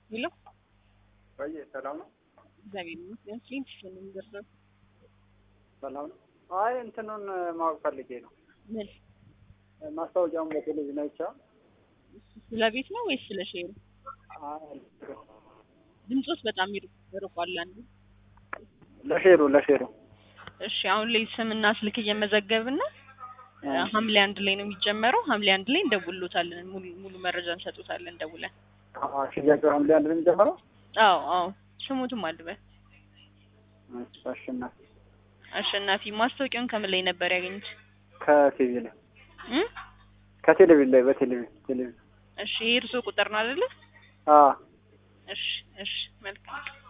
ሄሎ ወይ ሰላም ነው? እግዚአብሔር ይመስገን። ስንት ሺህ ነው የሚደርሰው? ሰላም ነው? አይ እንትኑን ማወቅ ፈልጌ ነው። ምን ማስታወቂያውን በቴሌቪዥን አይቻ ስለ ቤት ነው ወይስ ስለ ሼሩ? ድምጾት በጣም ይርቅ- ይርቋል። አንዱ ለሼሩ ለሼሩ እሺ፣ አሁን ላይ ስምና ስልክ እየመዘገብን ነው። ሐምሌ አንድ ላይ ነው የሚጀመረው። ሐምሌ አንድ ላይ እንደውሎታለን። ሙሉ ሙሉ መረጃ እንሰጡታለን ደውለን። አዎ፣ ሽያጩ ሐምሌ አንድ ነው የሚጀምረው። አዎ አዎ፣ ስሙትም አልበል አሸናፊ አሸናፊ። ማስታወቂያውን ከምን ላይ ነበር ያገኙት? ከቲቪ ላይ እ ከቴሌቪዥን ላይ በቴሌቪዥን ቴሌቪዥን እሺ፣ ይሄ እርሶ ቁጥር ነው አይደለ? አዎ እሺ እሺ፣ መልካም